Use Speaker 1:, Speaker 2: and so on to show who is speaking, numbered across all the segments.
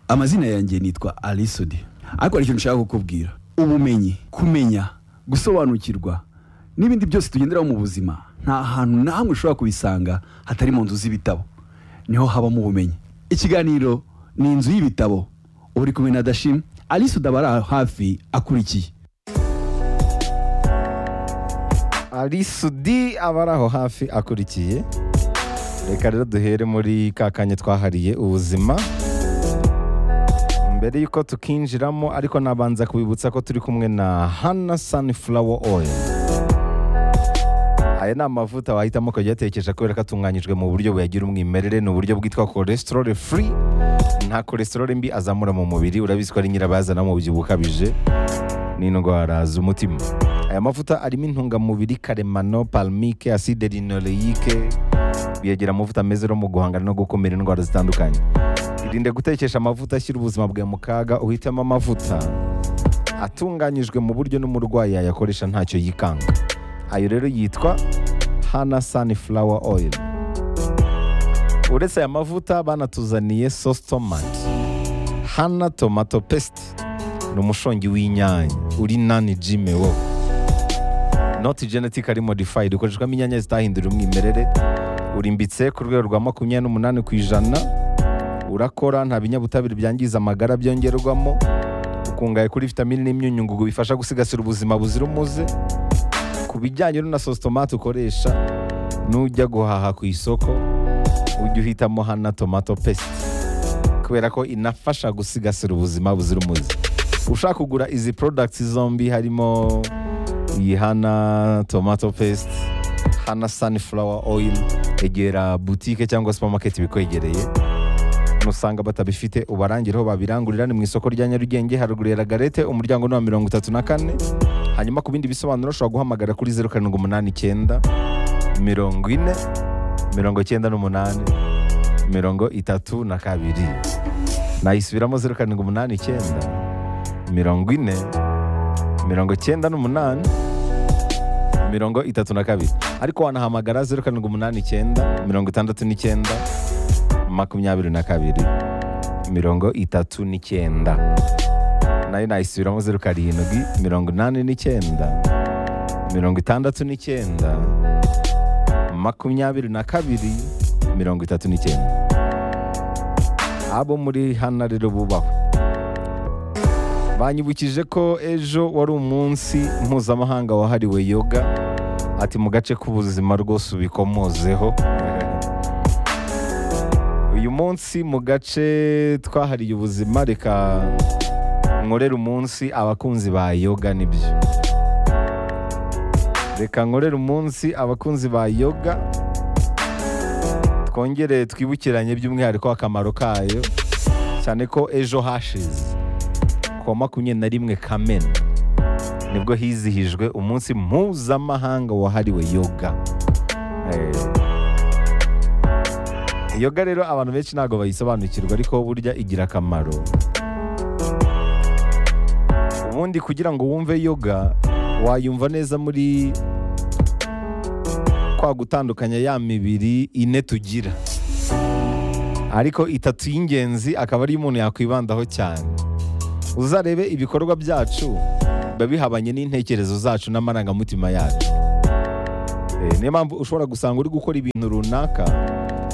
Speaker 1: amazina yanjye nitwa alisodi ariko hari ikintu nshaka kukubwira ubumenyi kumenya gusobanukirwa n'ibindi byose tugenderaho mu buzima nta hantu na hamwe ushobora kubisanga hatari mu nzu z'ibitabo niho habamo ubumenyi ikiganiro ni inzu y'ibitabo uba uri kumwe na dashim alisodi aba ari aho hafi akurikiye
Speaker 2: arisudi aba ari aho hafi akurikiye reka rero duhere muri ka kanya twahariye ubuzima mbere y'uko tukinjiramo ariko nabanza kubibutsa ko turi kumwe na hana sunflower oil aya ni amavuta wahitamo ukajya uyatekesha kubera ko atunganyijwe mu buryo buyagira umwimerere ni uburyo bwitwa cholesterol free nta cholesterol mbi azamura mu mubiri urabizi ko ari nyirabayazana mubyibuho ukabije n'indwara z'umutima aya mavuta arimo intungamubiri karemano palmike acide linoleike biyagira amavuta meza no mu guhangana no gukumira indwara zitandukanye irinde gutekesha amavuta ashyira ubuzima bwawe mu kaga uhitemo amavuta atunganyijwe mu buryo n'umurwayi yayakoresha ntacyo yikanga ayo rero yitwa hana sunflower oil uretse aya mavuta banatuzaniye sauce tomate hana tomato paste ni umushongi w'inyanya uri nani jime wo not genetically modified ukoreshwamo inyanya zitahindura umwimerere urimbitse ku rwego rwa makumyabiri n'umunani ku ijana urakora nta binyabutabire byangiza amagara byongerwamo ukungahaye kuri vitamini n'imyunyungugu bifasha gusigasira ubuzima buzira umuze ku bijyanye na sositomate ukoresha nujya guhaha ku isoko ujya uhitamo hana tomato paste kubera ko inafasha gusigasira ubuzima buzira umuze ushaka kugura izi products zombi harimo iyi hana tomato paste hana sunflower oil egera butike cyangwa supermarket ibikwegereye nusanga batabifite ubarangire aho babirangurira ni mu isoko rya nyarugenge haruguru ya lagarete umuryango ni wa mirongo itatu na kane hanyuma ku bindi bisobanuro ushobora guhamagara kuri zeru karindwi umunani icyenda mirongo ine mirongo icyenda n'umunani mirongo itatu na kabiri nayisubiramo zeru karindwi umunani icyenda mirongo ine mirongo icyenda n'umunani mirongo itatu na kabiri ariko wanahamagara zeru karindwi umunani icyenda mirongo itandatu n'icyenda makumyabiri na kabiri mirongo itatu n'icyenda nayo nayisubiramo zeru karindwi mirongo inani n'icyenda mirongo itandatu n'icyenda makumyabiri na kabiri mirongo itatu n'icyenda abo muri hano rero bubaho banyibukije ko ejo wari umunsi mpuzamahanga wahariwe yoga ati mu gace k'ubuzima rwose ubikomozeho uyu munsi mu gace twahariye ubuzima reka nkorere umunsi abakunzi ba yoga nibyo reka nkorere umunsi abakunzi ba yoga twongere twibukiranye by'umwihariko akamaro kayo cyane ko ejo hashize kuwa makumyabiri na rimwe kamena nibwo hizihijwe umunsi mpuzamahanga wahariwe yoga Eh, yoga rero abantu benshi ntabwo bayisobanukirwa ariko burya igira akamaro ubundi kugira ngo wumve yoga wayumva neza muri kwa gutandukanya ya mibiri ine tugira ariko itatu y'ingenzi akaba ariyo umuntu yakwibandaho cyane uzarebe ibikorwa byacu biba bihabanye n'intekerezo zacu n'amarangamutima yacu Eh, niyo mpamvu ushobora gusanga uri gukora ibintu runaka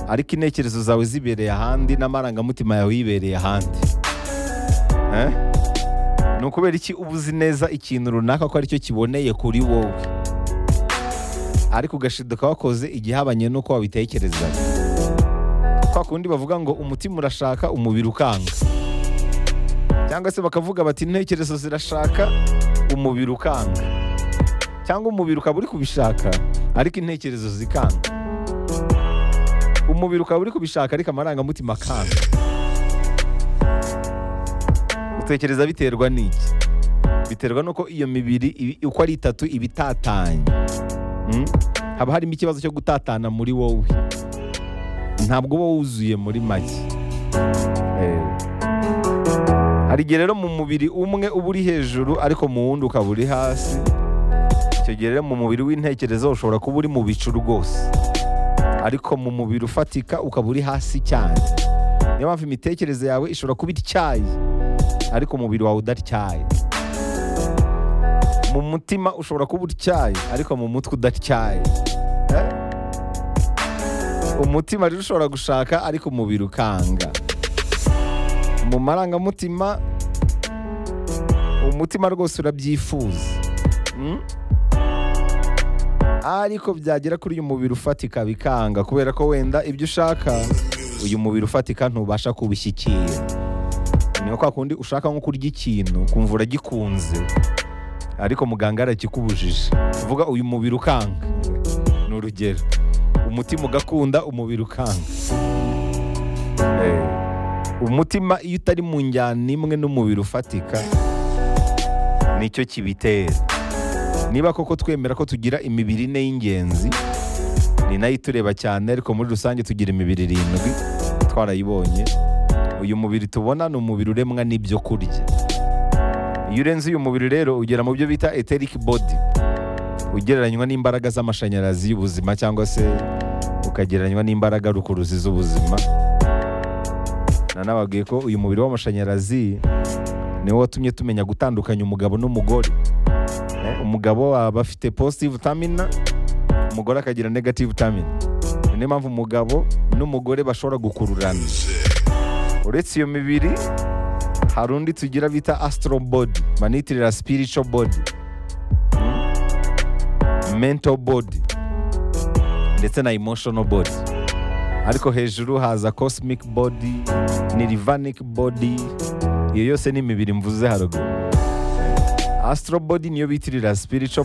Speaker 2: ariko intekerezo zawe zibereye ahandi n'amarangamutima yawe yibereye ahandi Eh? ni ukubera iki uba uzi neza ikintu runaka ko aricyo kiboneye kuri wowe ariko ugashiduka wakoze igihabanye n'uko wabitekerezaga kwa kundi bavuga ngo umutima urashaka umubiri ukanga cyangwa se bakavuga bati intekerezo zirashaka umubiri ukanga cyangwa umubiri ukaba uri kubishaka ariko intekerezo zikanga umubiri ukaba uri kubishaka ariko amarangamutima akanga utekereza biterwa n'iki biterwa n'uko iyo mibiri ibi- uko ari itatu iba itatanye Mm? haba harimo ikibazo cyo gutatana muri wowe ntabwo uba wuzuye muri make Eh. hari igihe rero mu mubiri umwe uba uri hejuru ariko mu wundi ukaba uri hasi icyo gihe rero mu mubiri w'intekerezo ushobora kuba uri mu bicu rwose ariko mu mubiri ufatika ukaba uri hasi cyane niyo mpamvu imitekerereze yawe ishobora kuba ityaye ariko umubiri wawe udatyaye mu mutima ushobora kuba utyaye ariko mu mutwe udatyaye Eh? umutima rero ushobora gushaka ariko umubiri ukanga mu marangamutima umutima rwose urabyifuza Mm? ariko byagera kuri uyu mubiri ufatika bikanga kubera ko wenda ibyo ushaka uyu mubiri ufatika ntubasha kubishyikira ni kwa kundi ushaka nko kurya ikintu ukumva uragikunze ariko muganga arakikubujije uvuga uyu mubiri ukanga ni urugero umutima ugakunda umubiri ukanga Eh, umutima iyo utari mu njyana imwe n'umubiri ufatika nicyo kibitera niba koko twemera ko tugira imibiri ine y'ingenzi ni nayo itureba cyane ariko muri rusange tugira imibiri irindwi twarayibonye uyu mubiri tubona ni umubiri uremwa n'ibyo kurya iyo urenze uyu mubiri rero ugera mu byo bita etheric body ugereranywa n'imbaraga z'amashanyarazi y'ubuzima cyangwa se ukagereranywa n'imbaraga rukuruzi z'ubuzima nanababwiye ko uyu mubiri w'amashanyarazi niwo watumye tumenya gutandukanya umugabo n'umugore Eh, umugabo aba afite positive vitamina umugore akagira negative vitamina niyo mpamvu umugabo n'umugore bashobora gukururana uretse iyo mibiri hari undi tugira bita astro body banitirira spiritual body Mm. mental body ndetse na emotional body ariko hejuru haza cosmic body nirvanic body iyo yose ni imibiri mvuze haruguru astro body niyo bitirira spiritual